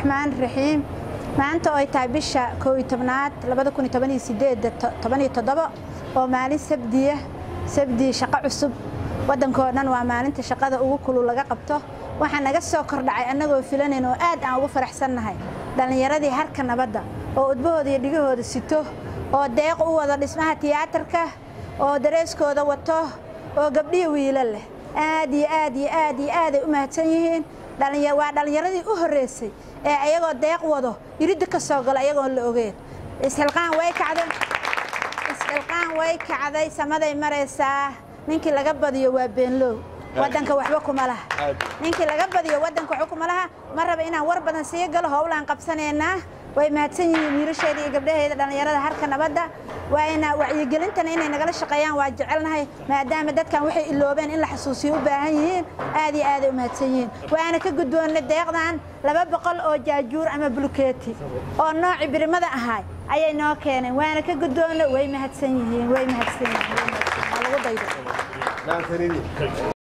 raxmaan raxiim maanta oo ay tahay bisha koow iyo tobnaad labada kun iyo toban iyo sideedda toban iyo toddobo oo maalin sabdiya sabdi shaqo cusub waddankoo dhan waa maalinta shaqada ugu kulul laga qabto waxaa naga soo kordhacay annagoo filanayn oo aad aan ugu faraxsannahay dhallinyaradii harka nabadda oo udbahooda iyo dhigahooda sito oo deeq u wado dhismaha tiyaatarka oo dareeskooda wato oo gabdhihi wiila leh aad iyo aad iyo aad iyo aaday u mahadsan yihiin waa dhallinyaradii u horreysay ee ayagoo deeq wado iridda ka soo galo ayagoon la ogeen isxilqaan way kacday isxilqaan way kacday samaday maraysaa ninkii laga badiyo waa beenlow waddanka waxba kuma laha ninkii laga badiyo waddanka waxba kuma laha ma raba inaan war badan sii galo howlaan qabsanaynaa way mahadsan yihiin wiilasheeda iyo gabdhaheeda dhallinyarada harka nabadda waayna wacyigelintana inay nagala shaqeeyaan waa jecelnahay maadaama dadkan waxay iloobeen in la xasuusiyo u baahan yihiin aad iyo aaday u mahadsan yihiin waana ka gudboonnay deeqdan laba boqol oo jaajuur ama bulkeeti oo noocii birimada ahay ayay noo keeneen waana ka gudboonnay way mahadsan yihiin way mahadsan yihiin waa lagu daydo